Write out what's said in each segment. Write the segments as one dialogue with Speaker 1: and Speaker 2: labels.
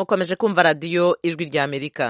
Speaker 1: mukomeje kumva radiyo ijwi rya amerika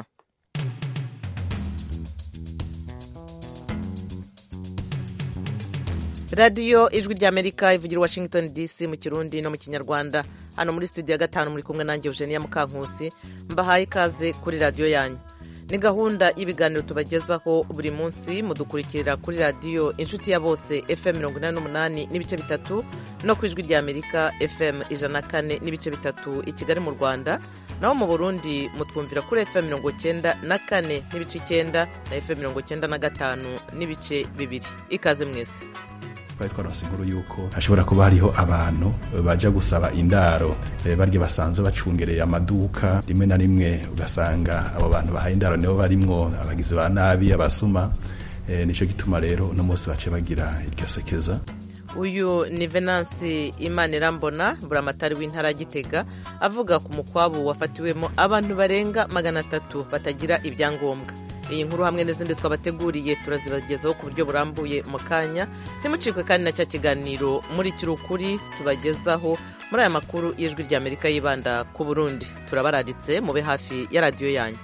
Speaker 1: radiyo ijwi rya amerika ivugira washington dc mu kirundi no mu kinyarwanda hano muri studio ya gatanu muri kumwe nanjye eugenia mukankusi mbahaye ikaze kuri radiyo yanyu ni gahunda y'ibiganiro tubagezaho buri munsi mudukurikirira kuri radiyo inshuti ya bose fm mirongo inani n'umunani n'ibice bitatu no ku ijwi rya amerika fm ijana na kane n'ibice bitatu i kigali mu rwanda naho mu burundi mutwumvira kuri fm mirongo cyenda na kane n'ibice icyenda na fm mirongo cyenda na gatanu n'ibice bibiri ikaze mwese
Speaker 2: twari twaronse inkuru yuko hashobora kuba hariho abantu baja gusaba indaro barya basanzwe bacungereye amaduka rimwe na rimwe ugasanga abo bantu bahaye indaro nibo barimwo abagizi ba nabi abasuma nico gituma rero uno munsi bace bagira iryo sekeza
Speaker 1: uyu ni venansi imana irambona buramatari w'intara ya gitega avuga ku mukwabu wafatiwemo abantu barenga magana atatu batagira ibyangombwa iyi nkuru hamwe n'izindi twabateguriye turazibagezaho ku buryo burambuye mu kanya ntimucikwe kandi na cya kiganiro muri kirukuri tubagezaho muri aya makuru y'ijwi rya amerika yibanda ku burundi turabararitse mube hafi ya radiyo yanyu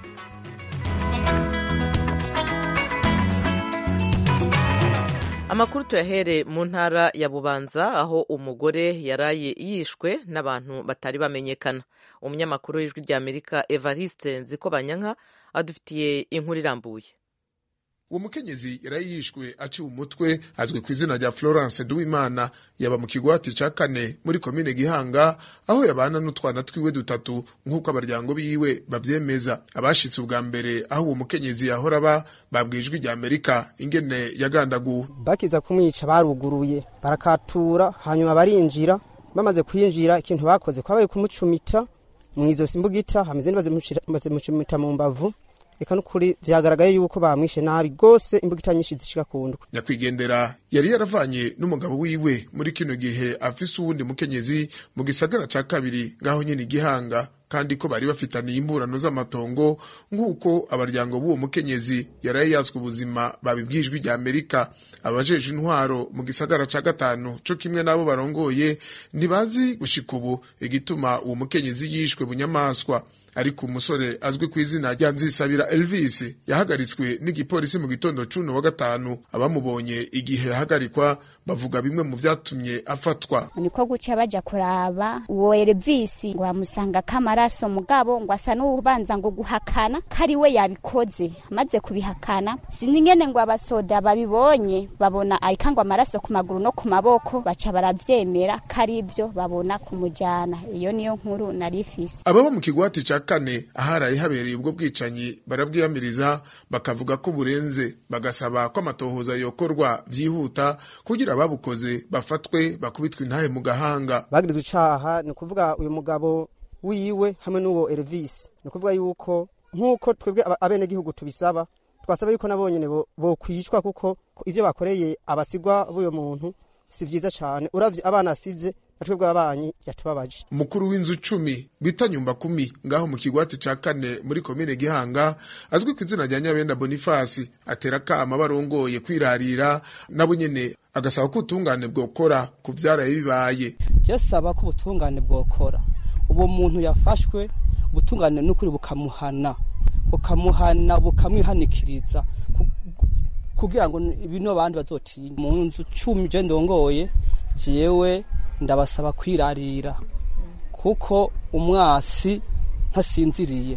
Speaker 1: amakuru tuyahere mu ntara ya bubanza aho umugore yaraye yishwe n'abantu batari bamenyekana umunyamakuru w'ijwi rya amerika evariste nziko banyanka adufitiye inkuru irambuye
Speaker 3: uwo mukenyezi yari yishwe aciwe umutwe azwi ku izina rya florence duwimana yaba mu kigwati ca kane muri komine gihanga aho yabana n'utwana twiwe dutatu nk'uko abaryango biwe bavyemeza abashitse ubwa mbere aho uwo mukenyezi yahora aba babwiye ijwi rya amerika ingene yagandaguwe
Speaker 4: bakiza kumwica baruguruye barakatura hanyuma barinjira bamaze kwinjira ikintu bakoze kwabaye kumucumita mwizosi mbugita hameze bazimucumita mu mbavu eka nukuri vyagaragaye yuko bamwishe nabi gose imbugita nyinshi zishika kundwe
Speaker 3: nyakwigendera yari yaravanye n'umugabo wiwe muri kino gihe afise uwundi mukenyezi mu gisagara ca kabiri ngaho nyene igihanga kandi ko bari bafitaniye imburano z'amatongo nk'uko abaryango b'uwo mukenyezi yaraye yatswe ubuzima babibwijwe rya amerika abajeje intwaro mu gisagara ca gatanu co kimwe n'abo barongoye ntibazi gushika ubu igituma uwo mukenyezi yishwe bunyamaswa ariko umusore azwi ku izina rya nzisabira elvis yahagaritswe n'igipolisi mu gitondo cuno wa gatanu abamubonye igihe yahagarikwa bavuga bimwe mu vyatumye afatwa
Speaker 5: niko guca baja kuraba uwo elvis ngo bamusanga k'amaraso mugabo ngo asa n'ubanza ngo guhakana kari we yabikoze amaze kubihakana sinzi ngene ngo abasoda babibonye babona arika ngo amaraso ku maguru no ku maboko baca baravyemera kari ivyo babona kumujana iyo niyo nkuru nari ifise
Speaker 3: ababa mu kigwati ca kane aharaye habereye ubwo bwicanyi barabwiyamiriza bakavuga ko burenze bagasaba ko amatohoza yokorwa vyihuta kugira ababukoze bafatwe bakubitwe intahe mu gahanga
Speaker 4: bagirizwe icaha ni ukuvuga uyu mugabo wiwe hamwe n'uwo Elvis ni ukuvuga yuko nk'uko twebwe abenegihugu tubisaba twasaba yuko nabo nyene bokwicwa kuko ivyo bakoreye abasigwa b'uyo muntu si vyiza cane uravye abana asize natwebwe ababanyi vyatubabaje
Speaker 3: umukuru w'inzu cumi bita nyumba kumi ngaho mu kigwati ca kane muri komine gihanga azwi ku izina rya nyabenda bonifasi atera akama barongoye kwirarira nabo nyene agasaba ko ubutungane bwokora ku vyaraye bibaye
Speaker 6: saba ko ubutungane bwokora uwo muntu yafashwe ubutungane n'ukuri bukamuhana bukamuhana bukamwihanikiriza kugira ngo bino bandi bazotinye mu nzu cumi je ndongoye jewe ndabasaba kwirarira kuko umwasi ntasinziriye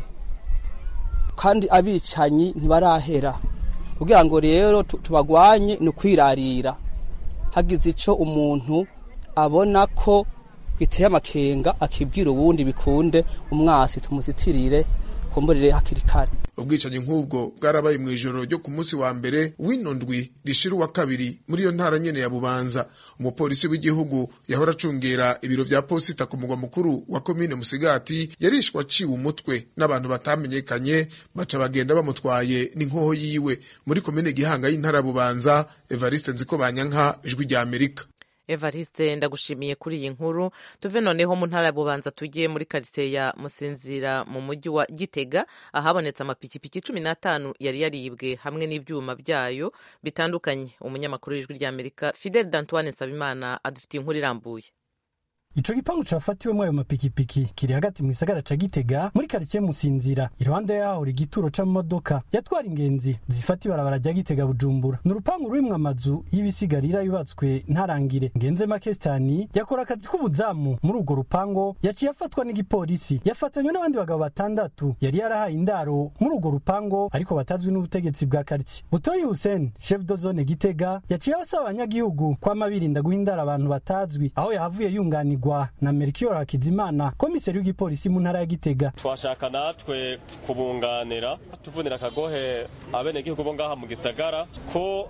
Speaker 6: kandi abicanyi ntibarahera kugira ngo rero tubagwanye ni ukwirarira hagize ico umuntu abona ko giteye amakenga akibwira ubundi bikunde umwasi tumuzitirire kumburire hakiri kare
Speaker 3: ubwicanyi nk'ubwo bwarabaye mu ijoro ryo ku munsi wa mbere w'ino ndwi rishira uwa kabiri muri iyo ntara nyene ya bubanza umupolisi w'igihugu yahora acungera ibiro vya posita ku mugwa mukuru wa komine musigati yarishwe aciwe umutwe n'abantu batamenyekanye baca bagenda bamutwaye n'inkoho yiwe muri komine gihanga y'intara ya bubanza evariste nziko banyanka ijwi rya amerika
Speaker 1: evariste ndagushimiye kuri iyi nkuru tuve noneho mu ntara ya bubanza tugiye muri karitsiye ya musinzira mu mujyi wa gitega ahabonetse amapikipiki cumi n'atanu yari yaribwe hamwe n'ibyuma byayo bitandukanye umunyamakuru w'ijwi ry'amerika fidel dantoine nsabimana adufitiye inkuru irambuye
Speaker 7: ico gipangu cafatiwemwo ayo mapikipiki kiri hagati mu gisagara ca gitega muri karitsiye musinzira iruhande yaho igituro c'amamodoka yatwara ingenzi zifata ibarabara rya gitega bujumbura ni urupangu rurimwo amazu y'ibisigarira yubatswe ntarangire ngenze makestani yakora akazi k'ubuzamu muri urwo rupango yaciye afatwa n'igipolisi yafatanywe n'abandi bagabo batandatu yari yarahaye indaro muri urwo rupango ariko batazwi n'ubutegetsi bwa karitsiye butoyi hussein chef de zone gitega yaciye abasaba abanyagihugu kwama birinda guha indaro abantu batazwi aho yahavuye yunganirwa na melchior hakizimana komiseri w'igipolisi mu ntara ya gitega
Speaker 8: twashaka natwe kubunganira tuvunira akagohe abenegihugu bo ngaha mu gisagara ko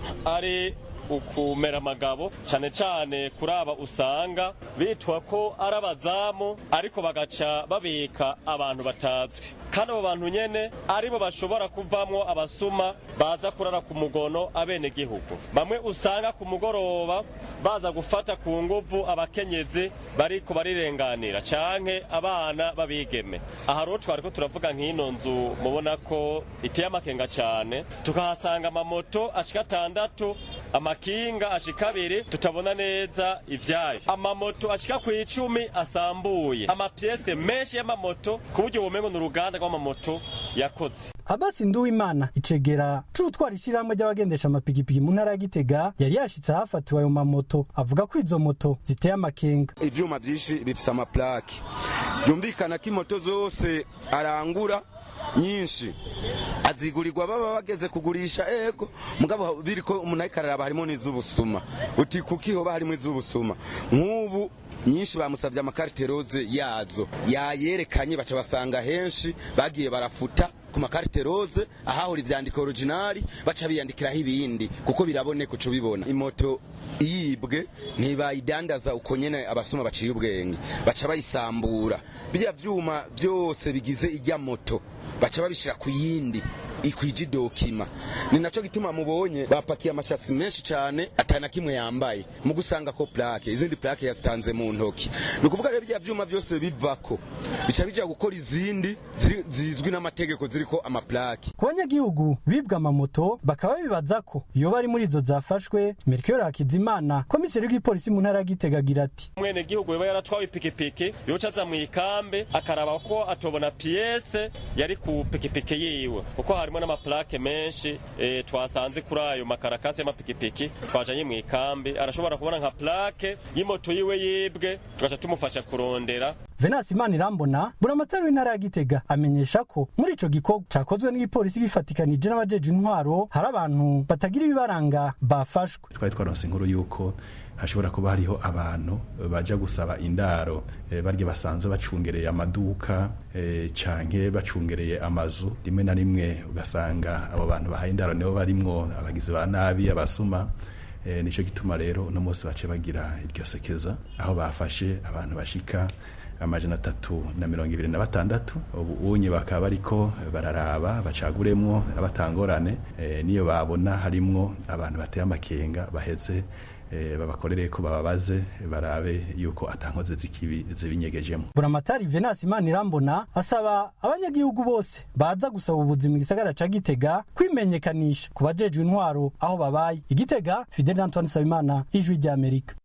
Speaker 8: ari ukumera amagabo cyane cyane kuri aba usanga bitwa ko ari abazamu ariko bagaca babika abantu batazwi kandi abo bantu nyene aribo bashobora kuvamwo abasuma baza kurara ku mugono abenegihugu bamwe usanga ku mugoroba baza gufata ku nguvu abakenyezi bariko barirenganira canke abana babigeme aha rero twariko turavuga nk'ino nzu mubona ko iteye amakenga cane tukahasanga amamoto ashika atandatu amakinga ashika abiri tutabona neza ivyayo amamoto ashika ku icumi asambuye amapyese menshi y'amamoto ku buryo bumengo ni uruganda rw'amamoto yakoze
Speaker 7: abasi nduwimana icegera c'utwara ishirahamwe ry'abagendesha amapikipiki mu ntara ya gitega yari yashitse ahafatiwe ayo mamoto avuga ko izo moto ziteye amakenga
Speaker 9: ivyuma vyinshi bifise amaplaki byumvikana ko imoto zose arangura nyinshi azigurirwa baba bageze kugurisha ego mugabo biriko umuntu ariko araraba harimo n'iz'ubusuma uti kuki hoba harimo iz'ubusuma nk'ubu nyinshi bamusavye amakarite roze yazo yayerekanye baca basanga henshi bagiye barafuta ku makarite roze ahahora ivyandiko originali baca biyandikiraho ibindi kuko biraboneka uca ubibona imoto iyibwe ntibayidandaza uko nyene abasuma baciye ubwenge baca bayisambura birya vyuma vyose bigize irya moto baca babishira ku yindi ikwije dokima ni naco gituma mubonye bapakiye amashasi menshi cane atana kimwe yambaye mu gusanga ko plaque izindi plaque yazitanze mu ntoki ni ukuvuga rero bya vyuma vyose bivako bica bija gukora izindi zizwi n'amategeko ziriko amaplaque
Speaker 7: ku banyagihugu bibwa amamoto bakaba bibaza ko iyo bari muri izo zafashwe melchior hakizimana komiseri w'igipolisi mu ntara ya gitega agira ati
Speaker 8: mwene gihugu yoba yaratwawe ipikipiki yoca aza mw'ikambi akaraba ko atobona piyese yari ku pikipiki yiwe kuko harimo n'amaplake menshi e, twasanze kuri ayo makarakasi y'amapikipiki twajanye mu ikambi arashobora kubona nka plake y'imoto yiwe yibwe tugaca tumufasha kurondera
Speaker 7: venasi imana irambona buramatari w'intara ya gitega amenyesha ko muri ico gikorwa cakozwe n'igipolisi gifatikanije n'abajeje intwaro hari abantu batagira ibibaranga bafashwe
Speaker 2: twari twaronse inkuru y'uko hashobora kuba hariho abantu baja gusaba indaro e, barya basanzwe bacungereye amaduka e, canke bacungereye amazu rimwe na rimwe ugasanga abo bantu bahaye indaro nibo barimwo abagizi ba nabi abasuma e, nico gituma rero uno munsi bace bagira iryo sekeza aho bafashe abantu bashika amajana atatu na mirongo ibiri na batandatu ubu unye bakaba bariko bararaba bacaguremwo abatangorane e, niyo babona harimwo abantu bateye amakenga baheze babakorere ko bababaze barabe yuko atankoze zikibi zibinyegejemo
Speaker 7: buramatari venasi imana irambona asaba abanyagihugu bose baza gusaba ubuzi mu gisagara ca gitega kwimenyekanisha ku bajejwe intwaro aho babaye igitega fidel antoine sabimana ijwi ry'amerika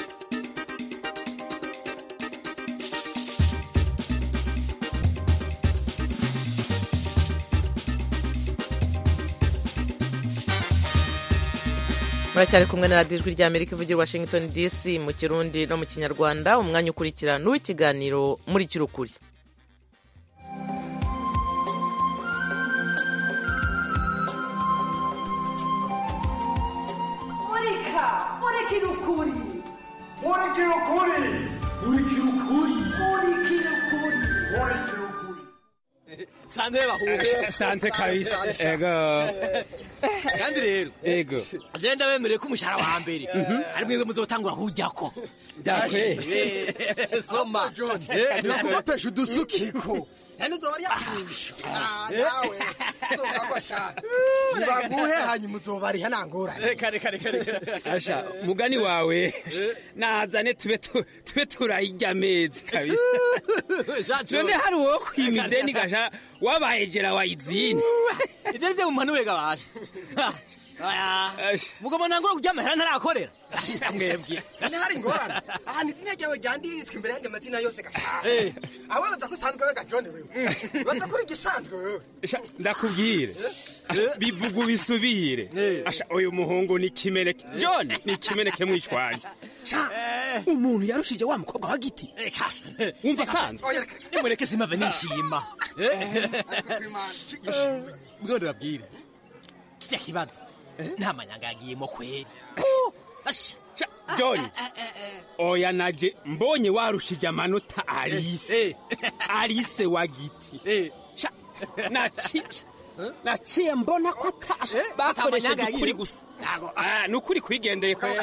Speaker 1: muracyari kumwe na radiyo ijwi ry'amerika ivugira washington dc mu kirundi no mu kinyarwanda umwanya ukurikira n'uw'ikiganiro muri kirukuri
Speaker 10: murika murikira ukuri
Speaker 11: murikira ukuri murikira ukuri
Speaker 10: murikira ukuri
Speaker 11: murikira ukuri
Speaker 12: sante bahuje
Speaker 11: sante kabisa
Speaker 12: ego kandi rero
Speaker 11: ego
Speaker 12: je ndabemereye ko umushahara wa mbere ari mwebwe muzotangura kujyako
Speaker 11: dakwe
Speaker 12: soma
Speaker 11: nibakubapesha udusukiko
Speaker 12: yani uzoba ryakwisha
Speaker 11: nawe uzobagwashaka nibaguhe hanyuma uzobariha nangorane
Speaker 12: reka reka reka
Speaker 11: asha mugani wawe nazane tube tube turayirya amezi kabisa none hari uwo kwima ideni gasha wabaye jera wayizini
Speaker 12: ivyo nivyo mumpanuye gabasha mugabo nangura kurya amahera ntarakorera mwebwe
Speaker 13: none hari ingorane ahantu izina ryawe ryanditswe imbere y'andi mazina yose gashaka
Speaker 12: Eh.
Speaker 13: awe baza ko usanzwe we gajone wewe baza kuri igisanzwe wewe
Speaker 11: Sha, ndakubwire bivuga ubisubire asha uyu muhungu ni kimeneke john ni kimeneke mwishwanje umuntu yarushije wa mukobwa wa giti wumva asanzwe
Speaker 12: nimureke simave nishima bwo ndababwire kirya kibazo nta manyanga yagiyemo kweri Asha.
Speaker 11: john oya naje mbonye warushije amanota arise arise wa giti Sha, naci- naciye mbona ko ata- bakoresheje
Speaker 12: amanyanga
Speaker 11: ukuri
Speaker 12: yagiye.
Speaker 11: gusa Ah, ni ukuri kwigendeye kwera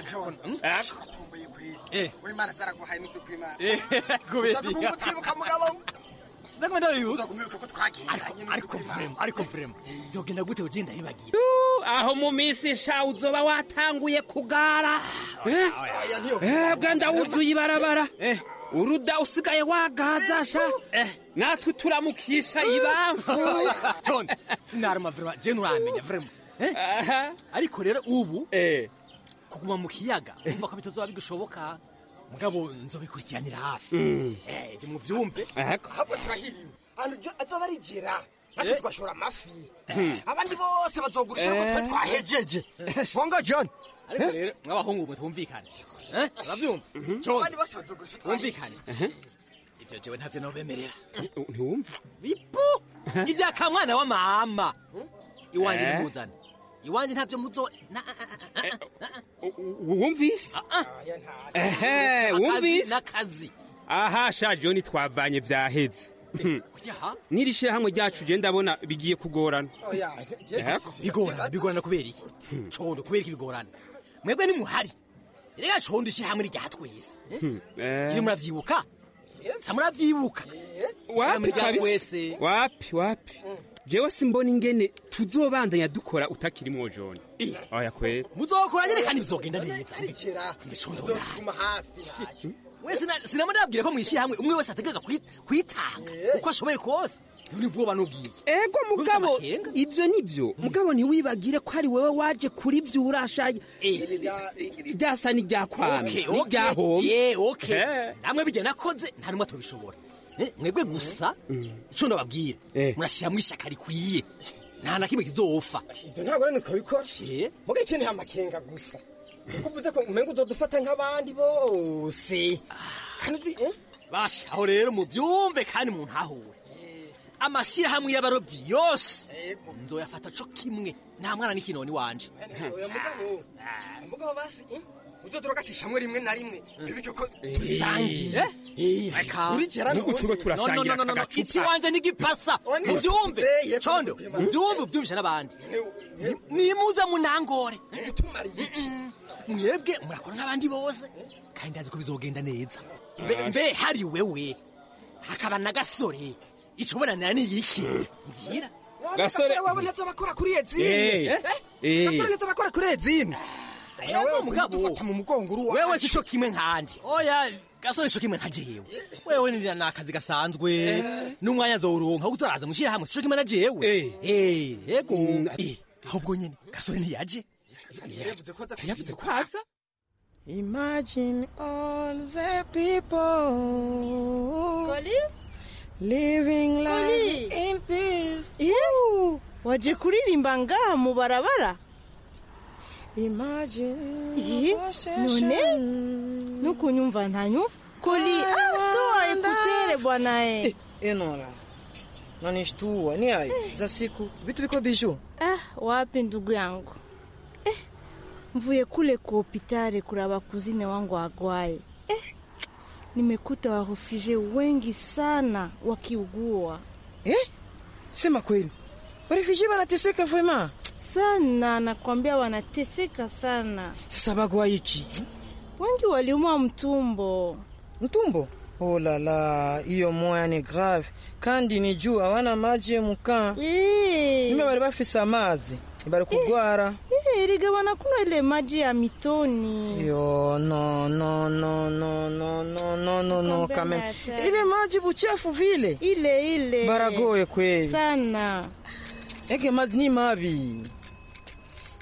Speaker 13: w'imana zaraguhaye n'ukuri kw'imana
Speaker 12: kubera
Speaker 13: uzavuga ngo twibuka mugabo
Speaker 12: Zaguma ndabibuka.
Speaker 13: uzagumibuka ko twagendanye
Speaker 12: ariko vrema ariko vrema byogenda gute ugenda yibagira
Speaker 11: Uh, aho mu minsi sha uzoba watanguye kugara Eh? Eh, bwa ndawuzuye ibarabara uruda usigaye wagaza sha natwe turamukisha ibamfu
Speaker 12: john naruma vrema je nuramenya vrema Eh? ariko rero ubu kuguma mu kiyaga umva ko bitazoba bigushoboka mugabo nzobikurikiranira hafi
Speaker 11: Mm.
Speaker 12: Eh, ibyo muvyumve
Speaker 13: ahubwo turahiriwe ahantu jo azoba arigera natwe
Speaker 12: Eh.
Speaker 13: tugashora amafi
Speaker 12: Hmm.
Speaker 13: abandi bose bazogurisha ko twe
Speaker 12: Eh.
Speaker 13: twahejeje bongo john
Speaker 12: ariko rero mw'abahungu mwe twumvikane Eh, uravyumva john
Speaker 13: abandi bose bazogurisha
Speaker 12: twumvikane ivyo jewe ntavyo nobemerera
Speaker 11: ntiwumva
Speaker 12: bipu ibya kamwana wa mama iwanje
Speaker 11: Eh?
Speaker 12: nimuzane iwanje ntavyo muzo na-
Speaker 11: wumvise ehe
Speaker 12: Akazi
Speaker 11: wumvise
Speaker 12: n'akazi
Speaker 11: aha sha john twavanye vyaheze n'iri shirahamwe ryacu je ndabona bigiye kugorana
Speaker 12: bigorana bigorana kubera iki condo kubera iki bigorana mwebwe nimuhari rega condo ishyirahamwe rya twese
Speaker 11: Hmm, eh.
Speaker 12: iyo muravyibuka sa muravyibuka
Speaker 11: wapi
Speaker 12: Ishyirahamwe rya
Speaker 11: kabisa
Speaker 12: twese
Speaker 11: wapi wapi jewe simbona ingene tuzobandanya dukora utakirimwo john oya kwera
Speaker 12: muzokora nyene kandi bizogenda neza
Speaker 13: bizoguma hafi
Speaker 12: wese sinama ndabwira ko mwishyirahamwe umwe wese ategereza kwi- kwitanga uko ashoboye kose ni bwoba nubwiye
Speaker 11: ego mugabo ivyo nivyo mugabo ntiwibagire ko ari wewe waje kuri vyo urashaye ryasa n'iryakwame
Speaker 12: Okay, okay.
Speaker 11: n'iryahomye
Speaker 12: Yeah, okay. namwe bijya nakoze nta numwe tubishobora Eh, mwebwe gusa ico ndababwira murashyiramo ishyaka rikwiye nta na kimwe kizofa
Speaker 13: ibyo ntabwo rero nikabikora muga ikeneye amakenga gusa kuko uvuze ko umenga uzodufata nk'abandi bose kandi uzi eh?
Speaker 12: basha aho rero mubyumve kandi muntahure amashyirahamwe y'abarobyi yose nzoyafata co kimwe nta mwana n'ikinoni wanje
Speaker 13: oya mugabo mugabo basi eh? uzodorogacishamo rimwe na rimwe bityo ko tubisangiye urigera
Speaker 11: Nuko turiko turasangira aka gacupa.
Speaker 12: iki wanje n'igipasa mubyumve condo mubyumve ubyumvisha n'abandi Ni- nimuze munangore mwebwe murakora nk'abandi bose kandi ndazi ko bizogenda neza Mbe- mbe hari wewe hakaba na gasore icoboranira ni iki mbwira
Speaker 13: gasore wabo neza bakora kuri ezine
Speaker 12: Eh, eh.
Speaker 13: gasore neza bakora kuri ezine
Speaker 12: Wewe mugabo
Speaker 13: dufata mu mugongo uri uwacu.
Speaker 12: wewe sico kimwe nkanje oya gasore sico kimwe nka jewe wewe ni ni akazi gasanzwe n'umwanya azowuronka kuko turaza mushyira hamwe sico kimwe na jewe eh yego Eh, ahubwo nyene gasore ntiyaje yavuze ko aza
Speaker 14: Imagine all the people living life in peace.
Speaker 15: Yewe, waje kuririmba ngaha mu barabara
Speaker 14: Imagine
Speaker 15: Ihe, none nukunyumva ntanyumva koli ah, toa ekutere bwana e
Speaker 14: Enora, nanishtua ni hayo za siku vitu viko biju.
Speaker 15: ah, wapi ndugu yangu eh, mvuye kule ku hopitali kuraba kuzine wangu agwaye eh, nimekuta warefugee wengi sana wakiugua
Speaker 14: eh? Sema kweli warefugee wanateseka vraiment
Speaker 15: sana, nakwambia wanateseka sana.
Speaker 14: Sasa bagwa iki
Speaker 15: wengi waliumwa mtumbo.
Speaker 14: Mtumbo? Oh la la, hiyo moya ni grave kandi ni juu hawana maji muka nime bari bafise amazi bari kugwara
Speaker 15: Eh, erega wanakunywa ile maji ya mitoni.
Speaker 14: yo no no no no no no no no no
Speaker 15: Nakwambia
Speaker 14: kame
Speaker 15: hatari.
Speaker 14: ile maji buchafu vile
Speaker 15: ile ile
Speaker 14: baragoye kweli
Speaker 15: sana
Speaker 14: ege mazi ni mabi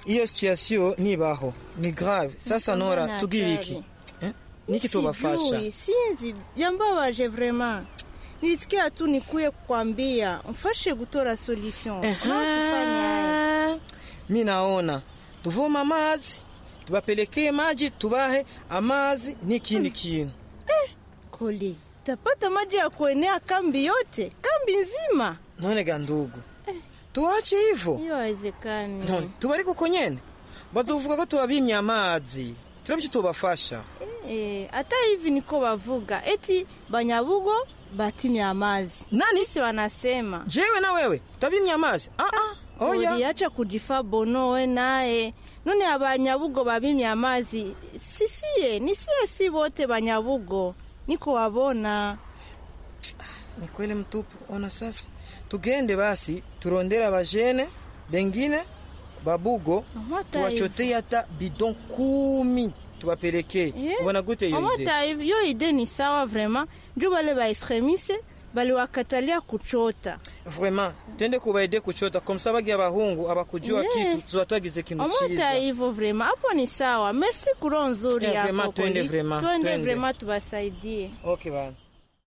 Speaker 14: iyo situation nibaho ni grave sasa nora
Speaker 15: Mbona
Speaker 14: tubwire
Speaker 15: hatari?
Speaker 14: iki Eh? niki tubafasha
Speaker 15: Sijui, sinzi byambabaje vraiment nilisikia tu nikuye kukwambia mfashe gutora solution tufanye haya
Speaker 14: mi naona tuvoma amazi tubapelekee maji tubahe amazi n'ikindi kintu
Speaker 15: koli tapata maji ya kuenea kambi yote kambi nzima
Speaker 14: none ga ndugu tuwache hivyo
Speaker 15: hiyo haiwezekani
Speaker 14: none tubari kuko nyene bazovuga ko tubabimye amazi turabyo tubafasha
Speaker 15: Eh, hata hivi niko bavuga eti banyabugo batimye amazi
Speaker 14: nani
Speaker 15: si wanasema
Speaker 14: jewe na wewe tabimye amazi ah, ah, oya.
Speaker 15: uliacha kujifa bonowe naye none abanyabugo babimye amazi sisiye nisiye si bote banyabugo niko wabona
Speaker 14: ni kweli mtupu ona sasa tugende basi turondere abajene bengine babugo tuwachotei hata bidon kumi tubapelekee ubona gute iyo ide
Speaker 15: amata hivi yo ide ni sawa vraiment njo bale baextremise baliwakatalia kuchota
Speaker 14: vraiment tende kubaide kuchota komsa bagia abahungu abakujua
Speaker 15: Yeah.
Speaker 14: kitu tuba twagize ikintu
Speaker 15: amata
Speaker 14: ciza
Speaker 15: hivyo vraiment hapo ni sawa merci kuro nzuri
Speaker 14: Yeah,
Speaker 15: yako
Speaker 14: vraiment, twende
Speaker 15: Koli.
Speaker 14: vraiment,
Speaker 15: twende
Speaker 14: twende.
Speaker 15: vraiment tubasaidie
Speaker 14: okay bana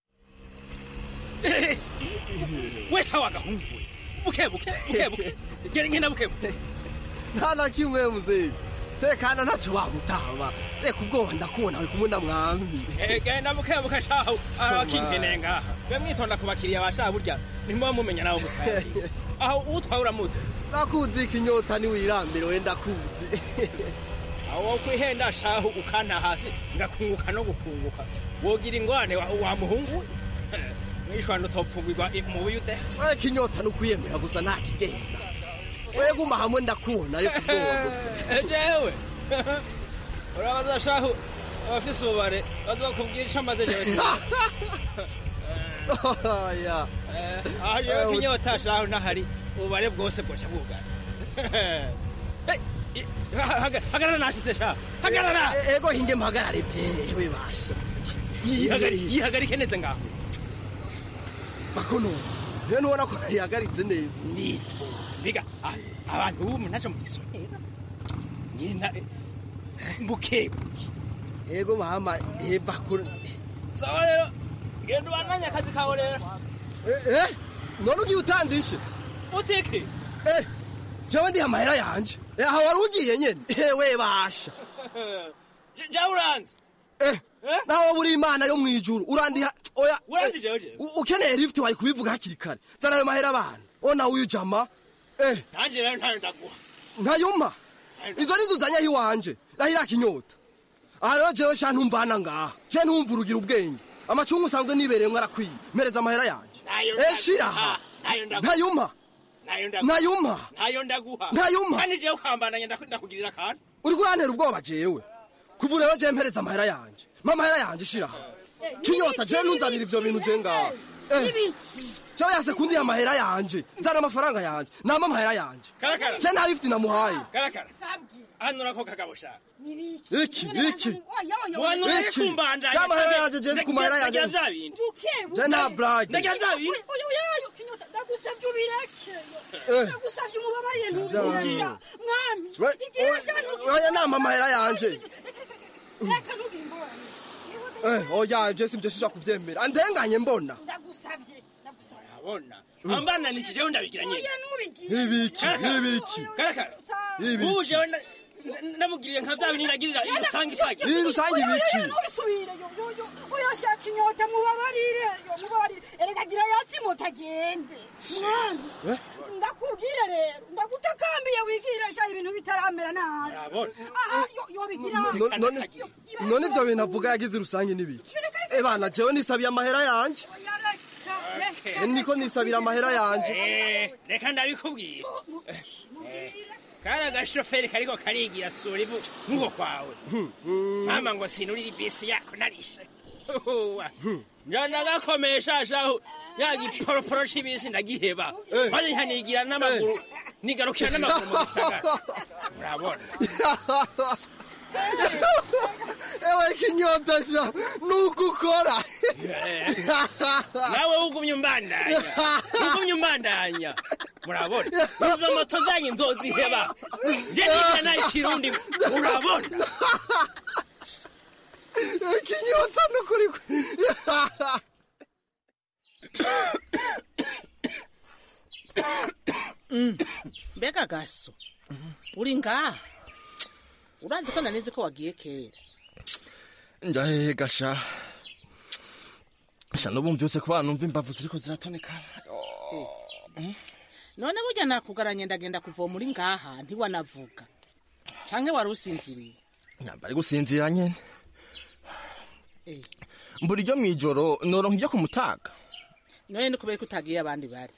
Speaker 11: wese wagahungu buke buke buke buke genda ngenda buke buke
Speaker 16: nta na kimwe muzeyi tekana ntaco wagutama reka ubwoba ndakubona uri kumwe na mwami
Speaker 11: Eh, genda buke buke shaho abakinkeneye ngaha mwe mwitonda ku bakiriya bashaha burya ntimuba mumenya nawe mutayari aho utwaye uramuzi
Speaker 16: ndakuzi ikinyota niwirambire we ndakuzi
Speaker 11: aho wo kwihenda shaho ukanta hasi ngakunguka no gukunguka wogira ingwane wa, wa muhungu we? mwishwana utopfugirwa mu buyude
Speaker 16: we kinyota nukwiyemera gusa nta kigenda we guma hamwe ndakubona ariko ubwoba gusa
Speaker 11: jewe urabaza shaho abafise ububare bazokubwira ico amaze jewe
Speaker 16: ya
Speaker 11: aho jewe kinyota shaho ntahari ububare bwose bwoca bwugana Hey, i- ha- haga- hagarara nashitse shaho hagarara
Speaker 16: E- ego hinge mpagarare vyewe basha
Speaker 11: Yihagari- yihagarike neza ngaho
Speaker 16: vakono rero nubona ko yihagaritse neza
Speaker 11: nito biga ah, abantu b'ubu ntaco mugisonera nyina mbuke
Speaker 16: ego mama eva ko
Speaker 11: sawa rero genda ubandanye akazi kawe rero
Speaker 16: eh none ugiye utandishe
Speaker 11: uteke
Speaker 16: eh jewe ndiha amahera yanje Eh, aha wari ugiye nyene ewe basha
Speaker 11: ja uranze
Speaker 16: eh nawe buri imana yo mwijuru urandiha oya
Speaker 11: uranze jewe jewe
Speaker 16: U- ukeneye lift wari kubivuga hakiri kare zana ayo mahera abana ona uyu jama eh
Speaker 11: nanje rero ntayo ndaguha
Speaker 16: ntayuma izo nizo uzanye iwanje rahira kinyota aha rero jewe sha ntumvana ngaha je ntumva urugira ubwenge amacungu usanzwe nibereyemwo arakwiye mpereza amahera yanje
Speaker 11: Nayo
Speaker 16: eh shira aha
Speaker 11: nayo ndaguha
Speaker 16: ntayuma
Speaker 11: nayo ndaguha
Speaker 16: ntayuma
Speaker 11: nayo ndaguha
Speaker 16: Ntayuma.
Speaker 11: kandi jewe ukambandanya ndaku- ndakugirira akantu
Speaker 16: uriko urantera ubwoba jewe kuva rero je mpereza amahera yanje ma amahera yanje shira aha kinyota je ntunzanira ivyo bintu je ngaha eh jewe yase kundiha amahera yanje nzana amafaranga yanje nama amahera yanje
Speaker 11: karakara
Speaker 16: je nta lift namuhaye
Speaker 11: karakara hano nako kagabo shaka
Speaker 16: iki iki
Speaker 11: wanura
Speaker 16: Iki?
Speaker 11: kumbandanya
Speaker 16: Ya mahera yanje je ku mahera yanje.
Speaker 11: ndagira vya bindi
Speaker 16: Je nta blague.
Speaker 11: ndagira vya bindi
Speaker 10: ndagusabye ubireke
Speaker 16: Eh.
Speaker 10: ndagusabye umubabarire
Speaker 16: Vya
Speaker 10: ntubiresha
Speaker 16: bindi.
Speaker 10: mwami
Speaker 16: We-
Speaker 10: igira
Speaker 16: we-
Speaker 10: shano
Speaker 16: oya nama amahera yanje
Speaker 10: reka ntugire ingorane
Speaker 16: Eh, oya je simvyo shisha kuvyemera andenganye mbona
Speaker 10: ndagusabye ndagusabye
Speaker 11: abona ambananije jewe ndabigira nyine
Speaker 10: oya ntubigire
Speaker 16: ibiki ibiki
Speaker 11: karakara
Speaker 16: Ibi.
Speaker 11: ubu jewe nda- nda- ndamugiriye nka vya bindi nagirira irusange isage
Speaker 16: Iyi rusange ibiki
Speaker 10: ntubisubire yo yo yo oya shaka inyota mubabarire yo mubabarire erega gira yatsi mutagende mwami
Speaker 16: Eh?
Speaker 10: ndakubwire rero ndagutakambiye wigiresha ibintu bitaramera nabi
Speaker 16: Urabona?
Speaker 10: aha yo- yobigira
Speaker 16: No- none none ivyo bintu avuga yagize rusange n'ibiki Eh bana jewe nisabiye amahera yanje Je niko nisabira amahera yanje
Speaker 11: Eh, reka ndabikubwira Eh, kari agashoferi kariko karigira sura ivu nk'uko kwawe mama ngo sinurira ibisi yako narishe Uwa. nja ndagakomesha shaho ya giporoporo c'ibisi ndagiheba maze nkanigira n'amaguru nigarukira n'amaguru mu gisagara urabona
Speaker 16: ewe kinyota sha nuko ukora
Speaker 11: nawe ugumye umbandanya ugumye umbandanya murabona izo moto zanyu nzoziheba nje nisha nayo ikirundi murabona
Speaker 16: kinyota nukuri
Speaker 17: mbega gaso uri ngaha urazi ko nanizi ko wagiye kera
Speaker 16: njahehe gasha sha nubu mvyutse kubana numva imbavu ziriko ziratonekana
Speaker 17: none burya nakugaranye ndagenda kuvoma uri ngaha ntiwanavuga canke wari usinziriye
Speaker 16: nyambari gusinzira nyene
Speaker 17: Eh,
Speaker 16: mbura iryo mw'ijoro noronka iryo ku mutaga
Speaker 17: none ni kubera ko utagiye abandi bari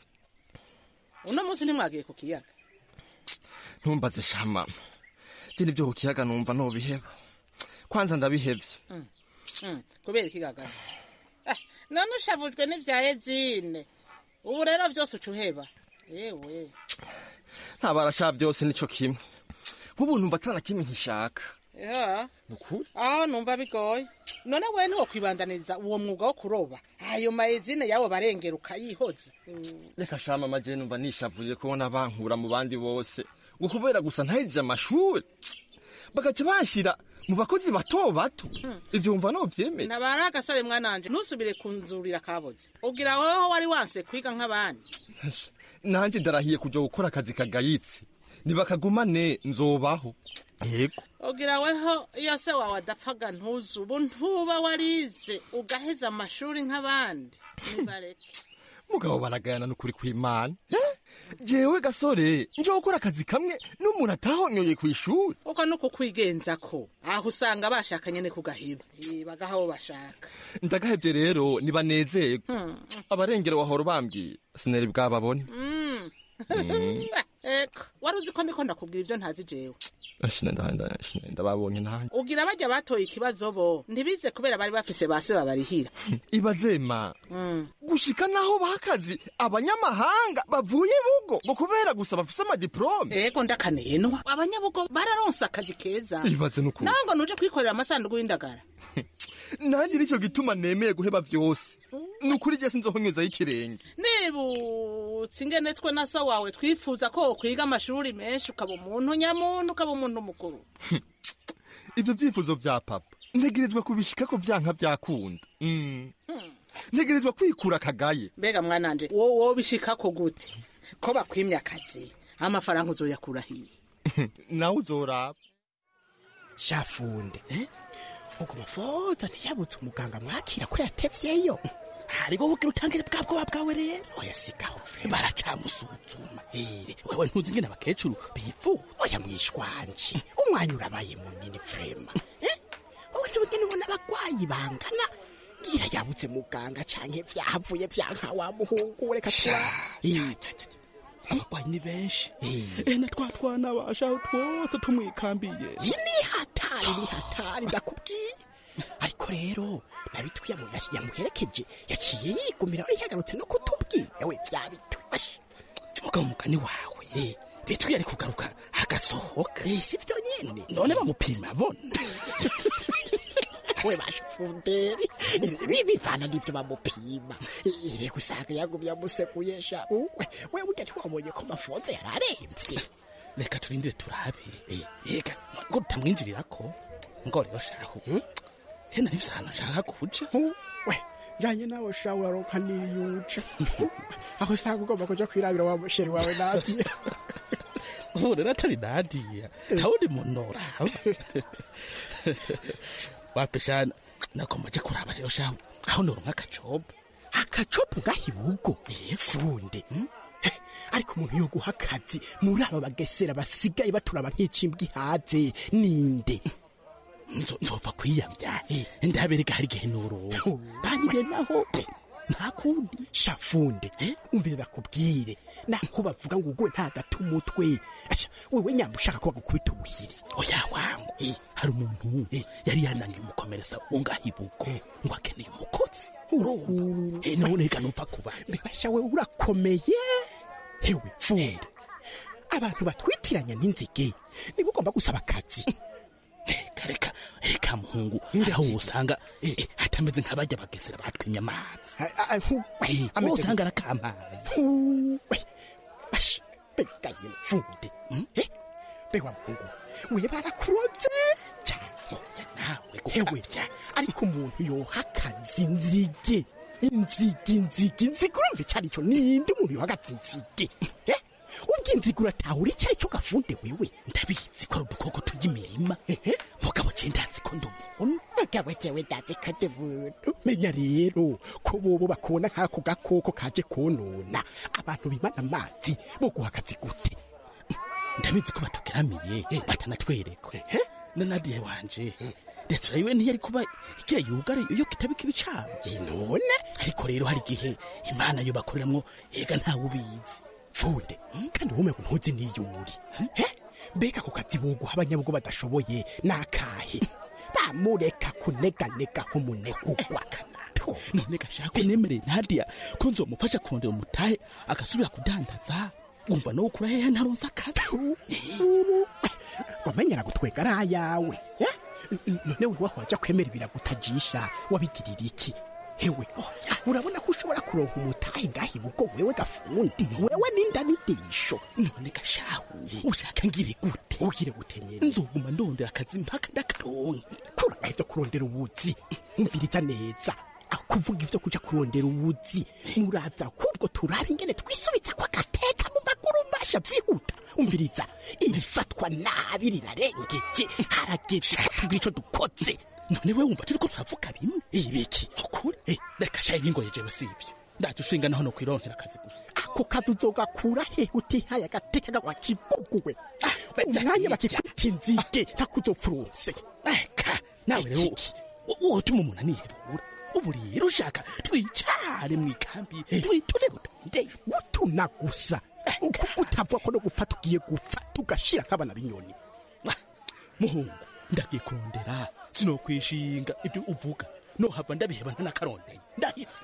Speaker 17: uno munsi ntimwagiye ku kiyaga
Speaker 16: ntumbaze sha mama je nivyo ku kiyaga numva nobiheba kwanza ndabihevye
Speaker 17: Mm, mm, kubera iki gagasi Eh, none ushavujwe n'ivya ezine ubu rero vyose uca uheba yewe
Speaker 16: ntabarasha byose nico kimwe nk'ubu numva atana kimwe nkishaka
Speaker 17: ya
Speaker 16: nukuri
Speaker 17: aho numva bigoye none we ntiwokwibandaniriza uwo mwuga wo kuroba ayo maezine yabo barengera ukayihoza Mm,
Speaker 16: reka sha mama je numva nishavuye kubona bankura mu bandi bose ngo kubera gusa ntahejije amashuri bagaca banshira mu bakozi bato bato ivyo wumva novyemeye
Speaker 17: ntabari agasore mwananje ntusubire kunzurira kaboze ugira weho wari wanse kwiga nk'abandi
Speaker 16: nanje ndarahiye kuja gukora akazi kagayitse nibakagumane nzobaho yego
Speaker 17: ugira weho iyo se wawe adapfaga ntuzu ubu ntuba warize ugaheza amashuri nk'abandi nibareke
Speaker 16: mugabo baragayana n'ukuri kw'imana Eh? jewe gasore nje gukora akazi kamwe n'umuntu atahonyoye kw'ishuri
Speaker 17: uko ni ukukwigenza ko aho usanga bashakanye ni kugahiba Eh, bagaha abo bashaka
Speaker 16: ndagahevye rero nibanezerwe
Speaker 17: Hmm.
Speaker 16: abarengero wahora bambwiye sinari bwababone
Speaker 17: Mm.
Speaker 16: Mm.
Speaker 17: eko wari uzi ko ndiko ndakubwira ibyo ntazi jewe
Speaker 16: ashina ndahanda ashina ndababonye ntahe
Speaker 17: ugira bajya batoye ikibazo bo ntibize kubera bari bafise base babarihira
Speaker 16: ibazema
Speaker 17: Mm.
Speaker 16: gushika naho bakazi abanyamahanga bavuye bugo ngo kubera gusa bafise amadiplome
Speaker 17: ego ndakanenwa abanyabugo bararonse akazi keza
Speaker 16: ibaze n'ukuri
Speaker 17: nawe ngo nuje kwikorera amasanduku y'indagara
Speaker 16: nanjye nicyo gituma nemeye guheba vyose ni ukuri je sinzohonyozaho ikirenge
Speaker 17: nibutse ingene twe na so wawe twifuza ko wokwiga amashuri menshi ukaba umuntu nyamuntu ukaba umuntu mukuru
Speaker 16: ivyo vyifuzo vya papa ntegerezwa kubishikako vyanka vyakunda Mm. ntegerezwa kwikura akagaye
Speaker 17: mbega mwananje wo wobishikako gute ko bakwimye akazi amafaranga uzoyakura hiye
Speaker 16: nawe uzoraba
Speaker 18: shafunde ubwo mufoza ntiyabutse umuganga mwakira ko yatevyeyo hariho bugira utangire bwa bwoba bwawe rero oya sigaho vrema baracamusuzuma Eh, wewe ntuzi ingene abakecuru bivuza oya mwishwanje umwanya urabaye munini vrema Eh, wowe ntibugene ubona abagwayi bangana ngira yabutse muganga canke vyahavuye vyanka wa muhungu reka tura
Speaker 19: abagwayi ni benshi eh na twa twana bashaho twose tumwikambiye
Speaker 18: iyi ni hatari ni hatari ndakubwiye ariko rero nabitwi yamu- yamuherekeje yaciye yigumira wari yagarutse no kutubwira we vyabitwi Ash.
Speaker 19: mugabo mugani wawe bitwi yari kugaruka agasohoka
Speaker 18: si vyo nyene
Speaker 19: none bamupima bona
Speaker 18: we bashufunderi ibi bivana n'ivyo bamupima ire gusanga yagumye amusekuye sha we we burya ntiwabonye ko mafonze yararemvye
Speaker 19: reka turindire turabe yega ngo tutamwinjirirako ngo rero shahu hena nivyo ahantu nshaka kuja
Speaker 18: we njanye nawe sha uraronka niyuca aho usanga ugomba kuja kwirabira wa musheri wawe nadiya
Speaker 19: ubu rero atari nadiya ntawundi muntu uraba wapeshana nakomaje kuraba rero shahu aho noronka akacobo
Speaker 18: akacopo ngahibugo funde ariko umuntu yo guha akazi muri aba bagesera basigaye baturaba nk'ikimbwa ihaze ninde
Speaker 19: nzopfa kwiyamya ndabereka hari igihe noronka
Speaker 18: banyire naho nta kundi shafunde umvire bakubwire naho bavuga ngo ugwe nta gata umutwe Asha, wewe nyamba ushaka ko bagukubita ubuhiri
Speaker 19: oya wangu hari umuntu yari yanangiye umukomeretsa ungahibugo ngo akeneye umukozi urumva Eh, none reka nupfa kuba
Speaker 18: mbebasha wewe urakomeye hewe funde abantu batwitiranya n'inzige niba ugomba gusaba akazi
Speaker 19: reka reka reka muhungu aho usanga eh, eh, hatameze nk'abajya bagesera batwimye amazi Eh, wowe usanga arakampaye
Speaker 18: begaye mfude bewa muhungu we barakuroze cyane ewe ariko umuntu yoha akazi nzige inzige inzige inzige urumva icyo ari cyo ninde umuntu yoha akazi inzige Eh? ubwo inzige uratahura icyo ari cyo gafunde wewe
Speaker 19: ndabizi ko ari udukoko turya imirima mugabo je ndazi ko ndi umuntu
Speaker 18: mugabo jewe ndazi ko ndi umuntu menya rero ko bobo bakubona nk'ako gakoko kaje konona abantu bimana amazi bo guha akazi gute
Speaker 19: ndabizi ko batugeramiye batanatwereka na nadiya wanje resitora yiwe ntiyari kuba igira yugare iyo kitaba ikibicaro
Speaker 18: none
Speaker 19: ariko rero hari igihe imana yo bakoreramwo ega ntawe ubizi
Speaker 18: funde kandi wowe ngo ntuzi n'iyuri mbega ku kazi boguha abanyabugo badashoboye n'akahe bamureka kuneganega nk'umunegugwa
Speaker 19: none gashaka unemereye nadiya ko nzomufasha kurondera umutahe agasubira kudandaza wumva no gukura hehe ntaronse akazi
Speaker 18: wamenyera gutwega ari ayawe eh? none we waho wajya kwemera ibiragutajisha wabigirira iki hewe urabona ko ushobora kuronka umutahe ngaha ibugo wewe gafundi wewe n'inda n'indisho
Speaker 19: none gashahu ushaka ngire gute
Speaker 18: ugire gute nyine
Speaker 19: nzoguma ndondera akazi mpaka ndakaronke
Speaker 18: kura ivyo kurondera ubuzi umviriza neza aho kuvuga ivyo kuja kurondera ubuzi muraza ahubwo turaba ingene twisubiza kwa gateka mu maguru masha vyihuta umviriza ibifatwa nabi rirarengeje harageze tugira ico dukoze
Speaker 19: none we wumva turiko turavuga bimwe
Speaker 18: ibiki
Speaker 19: ukuri eh, reka shaye bingoye jewe sivyo ndaje ushinga naho no kwironkera akazi gusa
Speaker 18: ako kazi uzogakura he utihaye agateka gawa kiguguwe umwanya bakikwita inzige ntakuzopfurunse
Speaker 19: eka nawe rero wotuma umuntu anihebura ubu rero ushaka twicare mu ikambi twitune rutonde
Speaker 18: gutuna gusa uko utavuga ko no gufata ugiye gupfa tugashira nk'abana b'inyoni
Speaker 19: muhungu ndagiye kurondera sinokwishinga ibyo uvuga nohava ndabiheba ntanakarondeye ndahise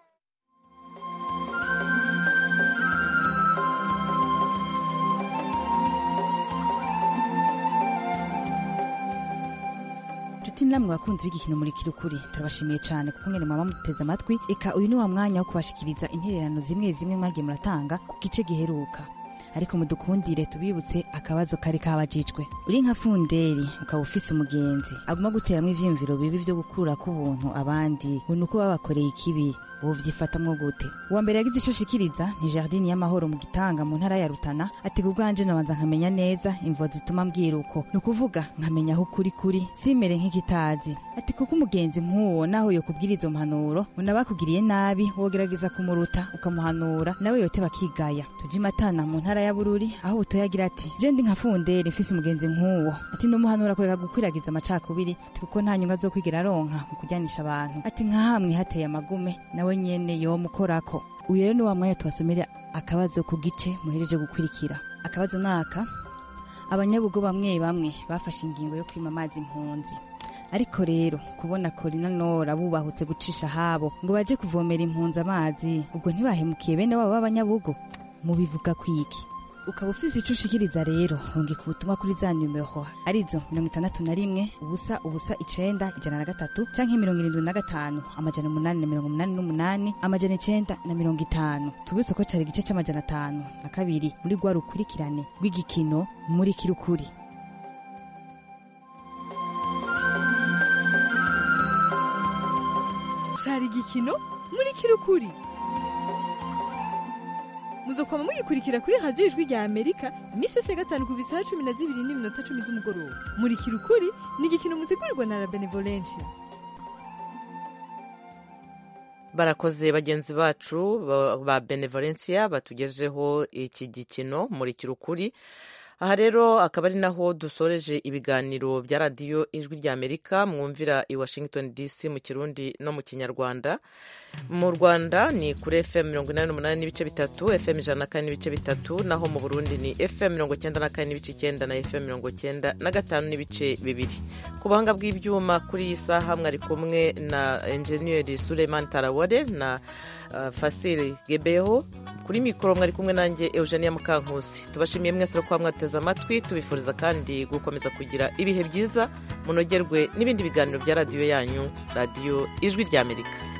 Speaker 20: inshuti namwe bakunzi b'igikino muri kirukuri turabashimiye cyane kuko mwene mwaba muduteze amatwi eka uyu ni wa mwanya wo kubashikiriza intererano zimwe zimwe mwagiye muratanga ku gice giheruka ariko mudukundire tubibutse akabazo kari kabajijwe uri nka funderi ukaba ufise umugenzi aguma guteramwo ivyiyumviro bibi vyo gukura k'ubuntu abandi ngo nuko babakoreye ikibi wovyifatamwo gute uwa mbere yagize ico ashikiriza ni jardini y'amahoro mu gitanga mu ntara ya rutana ati ku bwanje nobanza nkamenya neza imvo zituma mbwira uko ni ukuvuga nkamenya aho ukuri kuri simere nk'ikitazi ati kuko umugenzi nk'uwo naho yokubwira izo mpanuro unaba bakugiriye nabi wogerageza kumuruta ukamuhanura nawe yote bakigaya tuje imatana mu ntara ya bururi aho butoya agira ati je ndi nka funderi mfise umugenzi nk'uwo ati ndumuhanura kureka gukwiragiza amacakubiri ati kuko nta nyunga zo kwigira aronka mu kujyanisha abantu ati nka hamwe hateye amagume nawe nyene yomukorako uyu rero ni wa mwanya tubasomera akabazo ku gice muhereje gukurikira akabazo naka abanyabugo bamwe bamwe bafashe ingingo yo kwima amazi impunzi ariko rero kubona korina nora bubahutse gucisha habo ngo baje kuvomera impunzi amazi ubwo ntibahemukiye bene wabo b'abanyabugo mubivuga kwiki ukaba ufise ico ushikiriza rero rungika ubutumwa kuri za numero arizo mirongo itandatu na rimwe ubusa ubusa icenda ijana na gatatu canke mirongo irindwi na gatanu amajana umunani na mirongo umunani n'umunani amajana icenda na mirongo itanu tubibutse ko cari igice c'amajana atanu na kabiri muri rwa rukurikirane rw'igikino muri kirukuri
Speaker 21: cari igikino muri kirukuri muzokwama mugikurikira kuri radiyo ijwi rya amerika iminsi yose ya gatanu ku bisaha cumi na zibiri n'iminota cumi z'umugoroba muri kirukuri ni igikino mutegurirwa na la benevolencia
Speaker 1: barakoze bagenzi bacu ba- ba benevolencia batugejeho iki gikino muri kirukuri aha rero akaba ari naho dusoreje ibiganiro bya radiyo ijwi rya amerika mwumvira i washington dc mu kirundi no mu kinyarwanda mu rwanda ni kuri fm mirongo inani n'umunani n'ibice bitatu fm ijana na kane n'ibice bitatu naho mu burundi ni fm mirongo cyenda na kane n'ibice icyenda na fm mirongo cyenda na gatanu n'ibice bibiri ku buhanga bw'ibyuma kuri iyi saha mwari kumwe na enjeniyeri suleiman tarawore na uh, fasiri gebeho kuri mikoro mwari kumwe nanjye eugenia mukankusi tubashimiye mwese kuba mwateze amatwi tubifuriza kandi gukomeza kugira ibihe byiza munogerwe n'ibindi biganiro bya radiyo yanyu radiyo ijwi ry'amerika